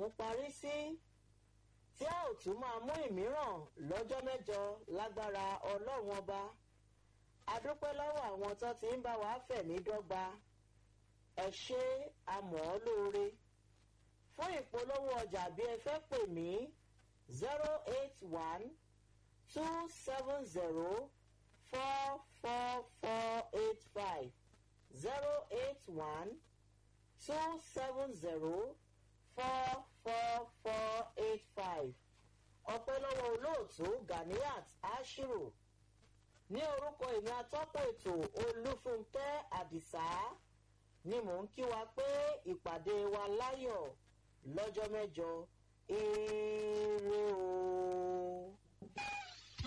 ọ̀hún parí sí tí a ò tún máa mú ìmíràn lọ́jọ́ mẹ́jọ lágbára ọlọ́run ọba adúpẹ́ lọ́wọ́ àwọn tó ti ń bá wa fẹ̀mí dọ́gba ẹ ṣe amọ̀ ọ́ lóore fún ìpolówó ọjà bí ẹ fẹ́ pè mí zero eight one two seven zero four four four eight five zero eight one two seven zero four four four eight five ọpẹ́ lọ́wọ́ olóòtú ganiat ashiru ní orúkọ èmi atọ́pọ̀ ètò olúfúnkẹ́ àdìsá ni mò ń kí wa pé ìpàdé wa láyọ̀ lọ́jọ́ mẹ́jọ ire o.